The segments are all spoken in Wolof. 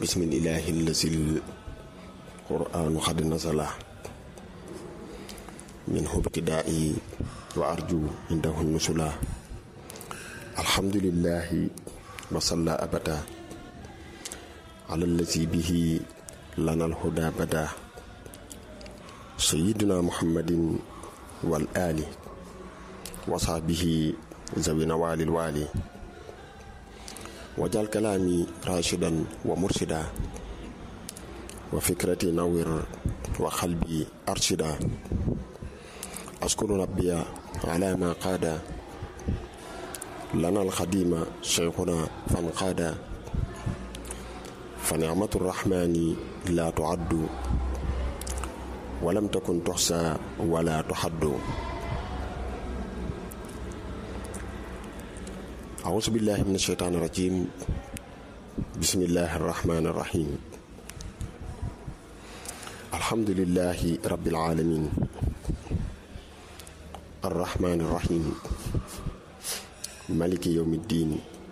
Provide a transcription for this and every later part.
bismillahi allazi qur'anu xad nasala minhu ibtidaa'i wa arju indahu nusula alhamdulillahi wa salla abada ala allazi bihi lana alhuda bada sayidina muhammadin wal ali wa sahbihi zawi nawalil wali wajal kalaami rashidan wa mursida wa fikrati nawir wa xalbi arshida askuru rabbiya ala ma qaada lana alxadima cheikhuna fan qaada fa nicmatu rrahmani la tuaddu walam takun tuxsa wala tuxaddu أعوذ بالله من الشيطان الرجيم بسم الله الرحمن الرحيم الحمد لله رب العالمين الرحمن الرحيم ملك يوم الدين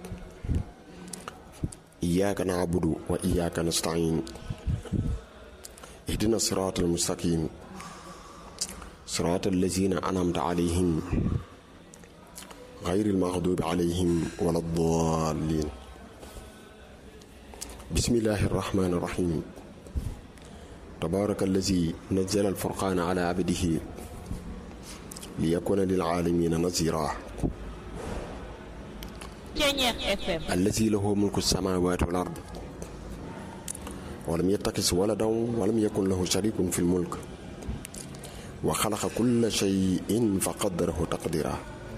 إياك نعبد وإياك نستعين اهدنا الصراط المستقيم صراط الذين أنعمت عليهم غير المغضوب عليهم ولا الضالين بسم الله الرحمن الرحيم تبارك الذي نزل الفرقان على عبده ليكون للعالمين نذيرا الذي له ملك السماوات والأرض ولم يتخذ ولدا ولم يكن له شريك في الملك وخلق كل شيء فقدره تقديرا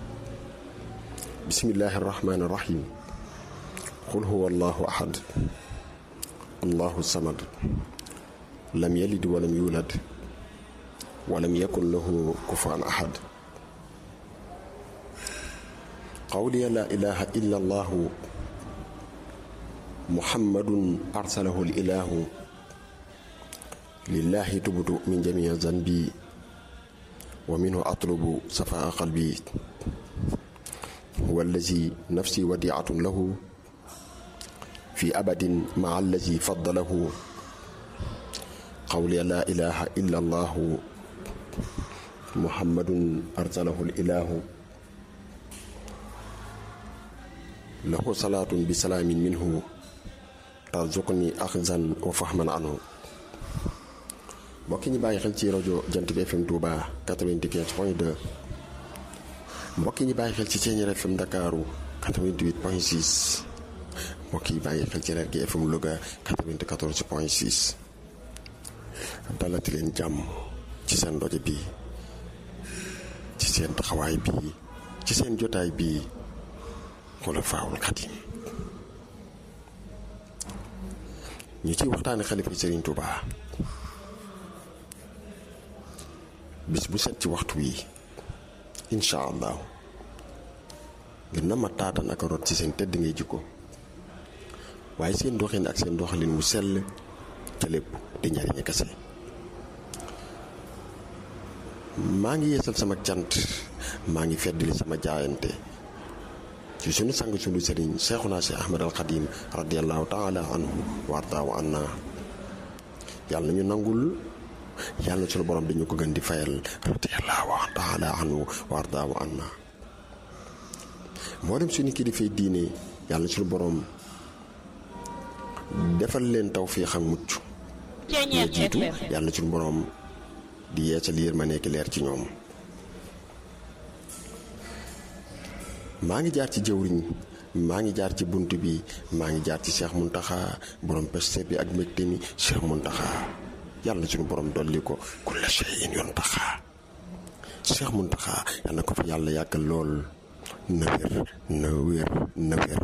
بسم الله الرحمن الرحيم قل هو الله أحد الله الصمد لم يلد ولم يولد ولم يكن له كفوا أحد قولي لا إله إلا الله محمد أرسله الإله لله تبت من جميع ذنبي ومنه أطلب صفاء قلبي هو الذي نفسي وديعة له في أبد مع الذي فضله قولي لا إله إلا الله محمد أرسله الإله له صلاة بسلام منه ترزقني أخذا وفهما عنه mbokki ñi bàyyi xel ci rajo Jant bi FM Touba 95 point 2 mbokk yi ñu bàyyi xel ci Thiéniere FM Ndakaaru 88 point 6 mbokk yi bàyyi xel ci Lergui FM Louga 94 point 6 dalati leen jàmm ci seen rajo bi ci seen taxawaay bi ci seen jotaay bi Xulafaa'ul Xadiim ñu ciy waxtaane xalifa Sëriñ Touba bis bu set ci waxtu wi incha allah ngir na ma taatan ak rot ci seen tëdd ngay jikko waaye seen doxin ak seen doxalin wu sell ca lépp di njariñe kese maa ngi yeesal sama cant maa ngi feddali sama jaayante ci sunu sang sunu sëriñ Seexuna Si Ahmad al Xadim radiallahu taala anhu wardaawu anna yàlla nañu nangul yàlla sunu borom dañu ko gën di fayal radiyallahu taala anhu wardaawu anna moo dem suñu kilifay diine yàlla sunu borom defal leen tawfiix ak mucc ñoo jiitu yàlla sunu borom di yeesal yér ma nekk leer ci ñoom maa ngi jaar ci jëwriñ maa ngi jaar ci bunt bi maa ngi jaar ci Cheikh Muntaxa borom peste bi ak mbégte mi Cheikh Muntaxa yàlla suñu borom dolli ko kulla shay'in yuntaxa Cheikh Muntaxa yàlla na ko fi yàlla yàggal lool na wér na wér na wér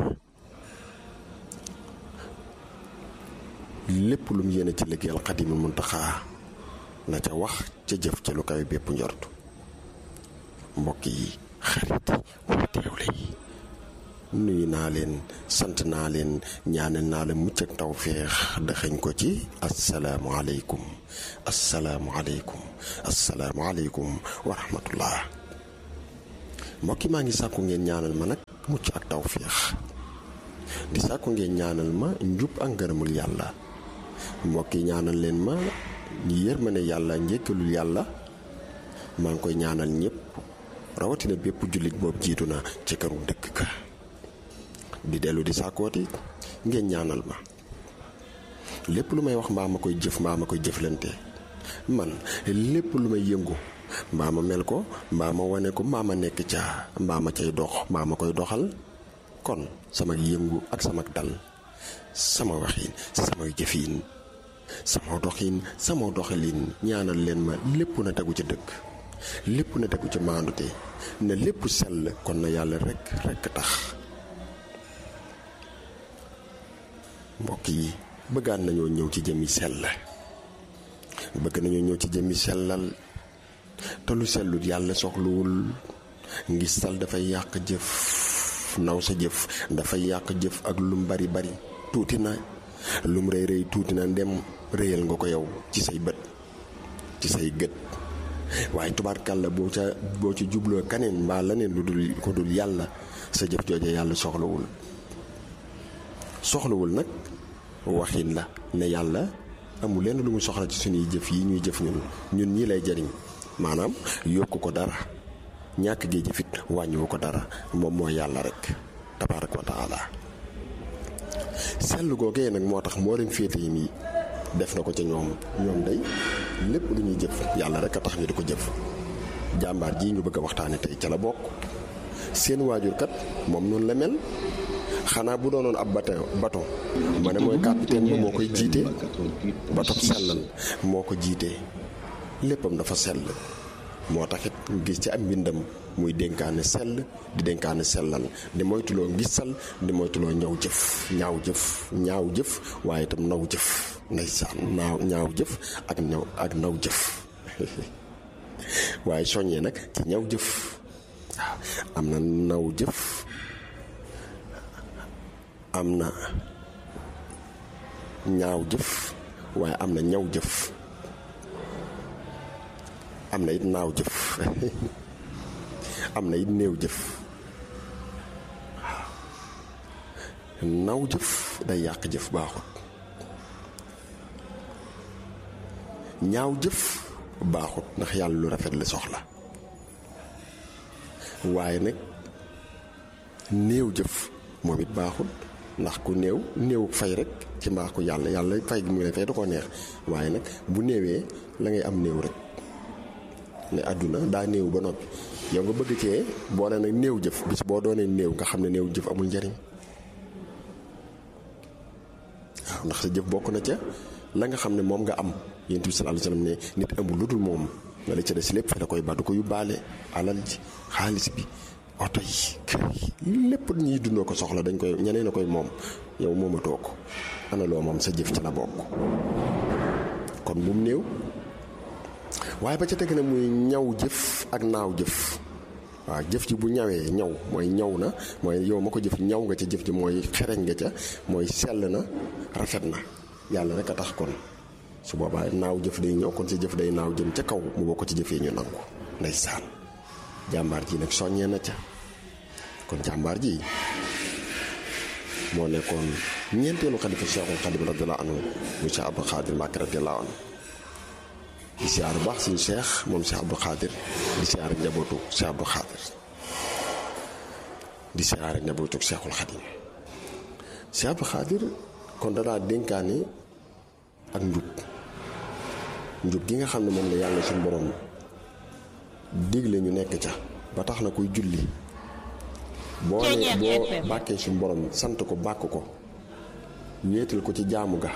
lépp lu mu yéene ci liggéeyal Xaadimul Muntaxa na ca wax ca jëf ca lu kawe bépp njort mbokk yi xarit yi teewle yi nuyu naa leen sant naa leen ñaanal naa la mucc ak tawféex daxañ ko ci asalaamualeykum asalaamualeykum asalaamualeykum wa rahmatullah mbokki maa ngi sàkku ngeen ñaanal ma nag mucc ak tawféex di sàkku ngeen ñaanal ma njub ak ngërëmul yàlla mbokk yi ñaanal leen ma ñi yërmande yàlla njëkkalul yàlla maa ngi koy ñaanal ñëpp rawatina bépp jullit boobu jiitu na ci këru dëkk ka di dellu di sàkkooti ngeen ñaanal ma lépp lu may wax mbaa ma koy jëf mbaa ma koy jëflante man lépp lu may yëngu mbaa ma mel ko mbaa ma wane ko mbaa ma nekk ca mbaa ma cay dox mbaa ma koy doxal kon sama yëngu ak sama dal sama waxin sama jëfin sama doxin sama doxalin ñaanal leen ma lépp na tegu ci dëkk lépp na tegu ci maandute na lépp sell kon na yàlla rekk rekk tax mbokk yi bëggaan nañoo ñëw ci jëmmi sell bëgg nañoo ñëw ci jëmmi sellal te lu sellut yàlla soxluwul ngistal dafay yàq jëf naw sa jëf dafay yàq jëf ak lum bari bari tuuti na lum rëy rëy tuuti na ndem rëyal nga ko yow ci say bët ci say gët waaye tubaarkàlla boo ca boo ci jubloo kaneen mbaa leneen lu dul ko dul yàlla sa jëf jooje yàlla soxlawul soxlawul nag waxin la ne yàlla amul lenn lu mu soxla ci suñuy jëf yi ñuy jëf ñun ñun ñii lay jariñ maanaam yokku ko dara ñàkk gee jëfit wàññiwu ko dara moom mooy yàlla rek tabaaraka wa taala sell googee nag moo tax moo leen féete yi nii def na ko ca ñoom ñoom day lépp lu ñuy jëf yàlla rek a tax ñu di ko jëf jàmbaar jii ñu bëgg a waxtaane tey ca la bokk seen waajur kat moom noonu la mel xanaa bu doonoon ab bateau bateau ma ne mooy capitaine ba moo koy jiite bateau sellal moo ko jiite léppam dafa sell moo taxit gis ci am mbindam muy dénkaane sell di dénkaane sellal di moytuloo ngisal di moytuloo ñaw jëf ñaaw jëf ñaaw jëf waaye itam naw jëf ndeysaan naaw ñaaw jëf ak ñaw ak naw jëf waaye soññee nag ci ñaw jëf waaw am na naw jëf am na ñaaw jëf waaye am na ñaw jëf am na it naaw jëf am na it néew jëf naw jëf day yàq jëf baaxut ñaaw jëf baaxut ndax yàlla lu rafet la soxla waaye nag néew jëf moom it baaxut ndax ku néew néew fay rek ci mbaax ku yàlla yàlla fay gi mu lay fay da koo neex waaye nag bu néewee la ngay am néew rek ne àdduna daa néew ba noppi yow nga bëgg cee boole nag néew jëf bis boo doonee néew nga xam ne néew jëf amul njariñ waaw ndax sa jëf bokk na ca la nga xam ne moom nga am yonent bi sallallahu alayhi wasallam ne nit amul lu dul moom nga la ca des lépp fi da koy ba du ko yóbbaale alal ji xaalis bi oto yi kër yi lépp ñuy dundoo ko soxla dañ koy ñeneen a koy moom yow moomatoo ko ana loo moom sa jëf ci la bokk kon bu mu néew waaye ba ca teg na muy ñaw jëf ak naaw jëf waaw jëf ji bu ñawee ñaw mooy ñaw na mooy yow ma ko jëf ñaw nga ca jëf ji mooy xereñ nga ca mooy sell na rafet na yàlla rek a tax kon su boobaa naaw jëf day ñëw kon sa jëf day naaw jëm ca kaw mu bokk ci jëf yi ñu nangu ndeysaan jàmbaar ji nag soññee na ca kon jàmbaar ji moo nekkoon ñeenteelu xalifa Cheikhul Xadim radiyallahu anhu mu Cheikh Abdou Khadir Mbacké radiyallahu anhu di siyaar bu baax suñu Cheikh moom Cheikh Abdou Khadir di siyaar njabootu Cheikh Abdou Khadir di siyaar njabootu Cheikhul Xadim Cheikh Abdou Khadir kon danaa dénkaane ak njub njub gi nga xam ne moom la yàlla suñu borom digle ñu nekk ca ba tax na kuy julli boo ne boo bàkkee suñu borom sant ko bàkk ko wéetal ko ci jaamu ga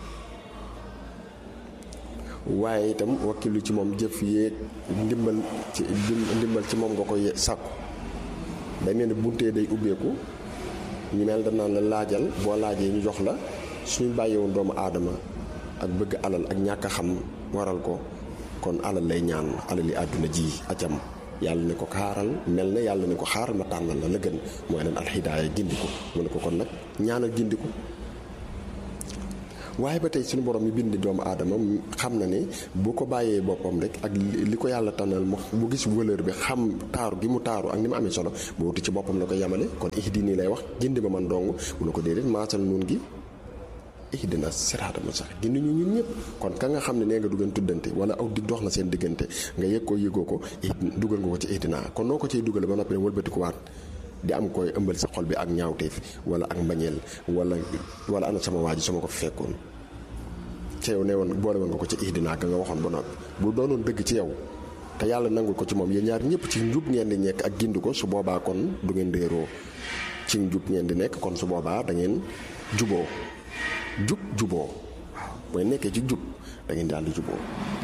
waaye itam wakkilu ci moom jëf yéeg ndimbal ci ndimbal ci moom nga koy sàkku day mel ni buntee day ubbeeku ñu mel danaan la laajal boo laajee ñu jox la suñu bàyyiwoon doomu aadama ak bëgg alal ak ñàkk a xam waral ko kon alal lay ñaan alal yi àdduna ji acam yàlla ne ko xaaral mel na yàlla ne ko xaaral ma tànnal la la gën mooy leen alxidaaya gindi ko mu ne ko kon nag ñaanal gindi ko waaye ba tey suñu borom mi bind doomu aadama xam na ne bu ko bàyyee boppam rek ak li ko yàlla tànnal mu bu gis valeur bi xam taaru gi mu taaru ak ni mu amee solo bu wuti ci boppam la ko yemale kon ihdini lay wax gindi ma man dong mu ne ko déedéet maasal nun gi ihdina siraata mustaqim gindi ñu ñun ñëpp kon ka nga xam ne nee nga du ngeen tuddante wala aw dig dox na seen diggante nga yëg ko yëgoo ko dugal nga ko ci ihdina kon noo ko ciy dugale ba noppi ne wëlbati ko waat di am koy ëmbal sa xol bi ak ñaawteef wala ak mbañeel wala wala ana sama waa ji sama ko fi fekkoon ca yow ne woon boole woon nga ko ci ihdina ka nga waxoon ba noppi bu doonoon dëgg ci yow te yàlla nangul ko ci moom yéen ñaar ñëpp ci njub ngeen di nekk ak gindi ko su boobaa kon du ngeen réeroo ci njub ngeen di nekk kon su boobaa da ngeen juboo jub juboo waaw booy nekkee ci jub da ngeen daal di juboo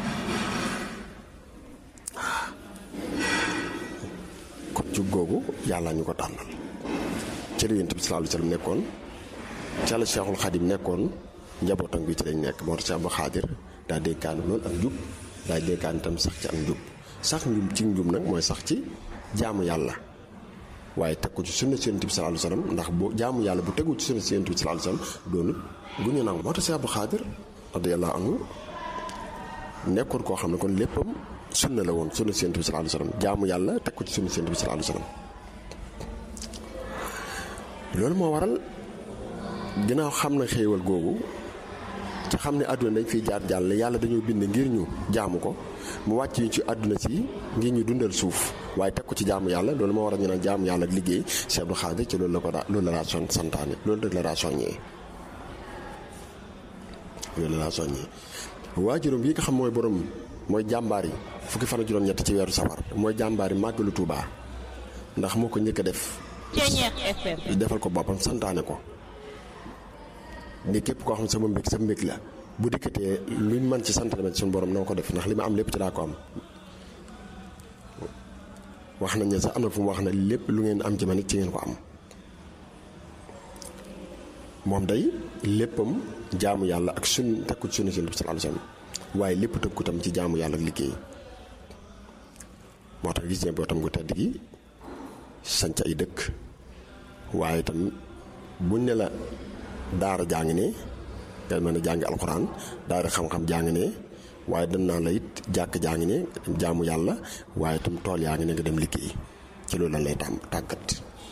kon jub googu yàlla ñu ko tànnal ci la Yonent bi sallallahu alayhi wa sallam nekkoon ca la Cheikhul Khadim nekkoon njabootam bi ci lañ nekk moo tax Cheikh Abdou Khadir daa dénkaane loolu ak njub daa dénkaane itam sax ci ak njub sax njub ci njub nag mooy sax ci jaamu yàlla waaye teg ko ci sunna si Yonent bi sallallahu alayhi wa sallam ndax bu jaamu yàlla bu tegu ci sunna si Yonent bi sallallahu alayhi wa sallam doonut gu ñu nangu moo tax Cheikh Abdou Khadir radiyallahu anhu nekkoon koo xam ne kon léppam sunna la woon sunna si Yonent bi sallallahu alayhi wa sallam jaamu yàlla teg ko ci sunna si Yonent bi sallallahu alayhi wa sallam loolu moo waral ginnaaw xam na xéewal googu te xam ne àdduna dañ fiy jaar jàll yàlla dañoo bind ngir ñu jaamu ko mu wàcc ñu ci àdduna si ngir ñu dundal suuf waaye teg ko ci jaamu yàlla loolu moo waral ñu naan jaamu yàlla ak liggéey Cheikh Abdou Khadir ci loolu la ko daa loolu la daa son santaane loolu rek la daa soññee loolu la daa soññee waajuram bi nga xam mooy borom mooy jàmbaar yi fukki fan ak juróom-ñett ci weeru safar mooy jàmbaar yi màggalu Tuubaa ndax moo ko njëkk a def defal ko boppam santaane ko ni képp koo xam sama mbég sa mbég la bu dikkatee luñ mën ci sant tamit suñu borom na ko def ndax li ma am lépp ci laa ko am wax nañ ne sax am na fu mu wax ne lépp lu ngeen am ci man it ci ngeen ko am moom day léppam jaamu yàlla ak sun tekku ci sunna si sallallahu alayhi wasallam waaye lépp tëkku tam ci jaamu yàlla ak liggéey moo tax gis ne boo tam gu tedd gi sanc ay dëkk waaye itam buñ ne la daara jàng ne nga mën a jàngi alxuraan daara xam-xam jàng ne waaye dañ naa la it jàkk jàng ne jaamu yàlla waaye itam tool yaa ngi ne nga dem liggéey ci loolu lan lay tàm tàggat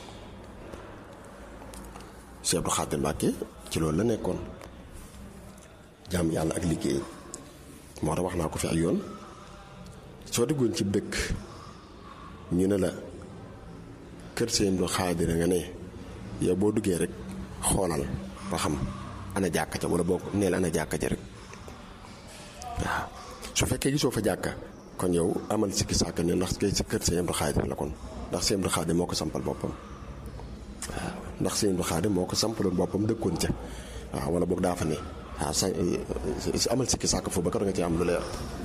Cheikh Abdou Khadir Mbacke ci loolu la nekkoon jaamu yàlla ak liggéey moo tax wax naa ko fi ay yoon soo déggoon ci dëkk ñu ne la kër Cheikh Abdou Khadir nga ne yow boo duggee rek xoolal ba xam ana jàkka ja wala boo neel ana jàkka ja rek waaw su fekkee gisoo fa jàkka kon yow amal sikki sàkk ne ndax kay si kër Sëñ Abdou Khadir la kon ndax Sëñ Abdou Khadir moo ko sampal boppam waaw ndax Sëñ Abdou Khadir moo ko sampaloon boppam dëkkoon ca waaw wala boog daa fa ne waaw sa amal sikki sàkk foofu ba kar nga ci am lu leer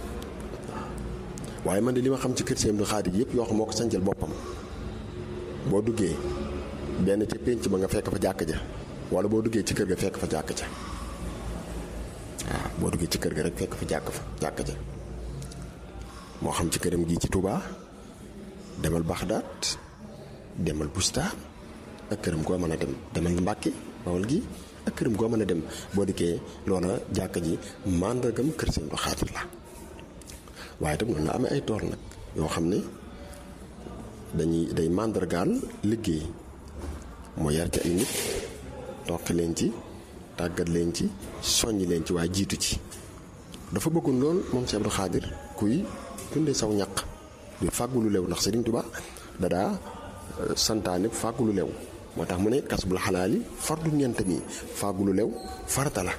waaye man de li ma xam ci kër Sëñ Abdou Khadir yëpp yoo xam moo ko sancal boppam boo duggee benn ca pénc ba nga fekk fa jàkk ja wala boo duggee ci kër ga fekk fa jàkk ja waaw boo duggee ci kër ga rek fekk fa jàkk fa jàkk ja moo xam ci këram gii ci Touba demal Baxdaat demal Busta ak këram goo mën a dem demal Mbàkke Bawol gi ak këram goo mën a dem boo dikkee loola jàkk ji màndargam kër Sëñ Abdou Khadir la waaye tam noonu la amee ay tool nag yoo xam ne dañuy day màndargaal liggéey moo yar ci ay nit toq leen ci tàggat leen ci soññ leen ci waaye jiitu ci dafa bëggoon lool moom Cheikh Abdou Khadir kuy dundee saw ñaq di fàggu lu lew ndax Sëriñ Tuubaa dadaa santaane fàggu lu lew moo tax mu ne kasbul xalaali fardu ñeent mi fàggu lu lew farata la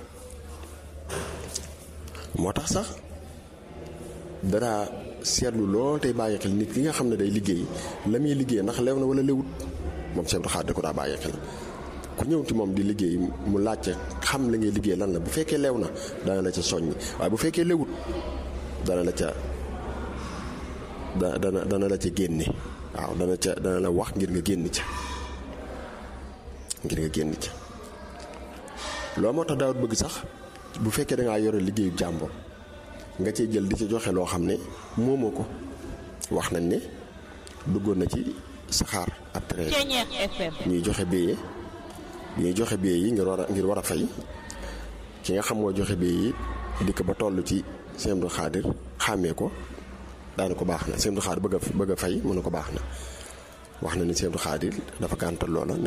moo tax sax dadaa seetlu lool tey bàyyi xel nit ki nga xam ne day liggéey la muy liggéey ndax lew na wala lewut moom Cheikh Abdou Khadir da ko daa bàyyi xel ku ñëw ci moom di liggéey mu laajte xam la ngay liggéey lan la bu fekkee lew na dana la ca soññ waaye bu fekkee lewut dana la ca dana dana la ca génne waaw dana ca dana la wax ngir nga génn ca ngir nga génn ca loolu moo tax daawut bëgg sax bu fekkee dangaa yore liggéeyu jàmbur nga cee jël di ci joxe loo xam ne moomoo ko wax nañ ne duggoon na ci saxaar ak train ñuy joxe béyee bi ñuy joxe béyee yi ngir war a ngir war a fay ki nga xam moo joxe bii yi dikk ba toll ci Sëñ Abdou Xaadir xàmmee ko daana ko baax na Sëñ Abdou Xaadir bëgg a bëgg a fay mu ne ko baax na wax na ni Sëñ Abdou Xaadir dafa gàntal loola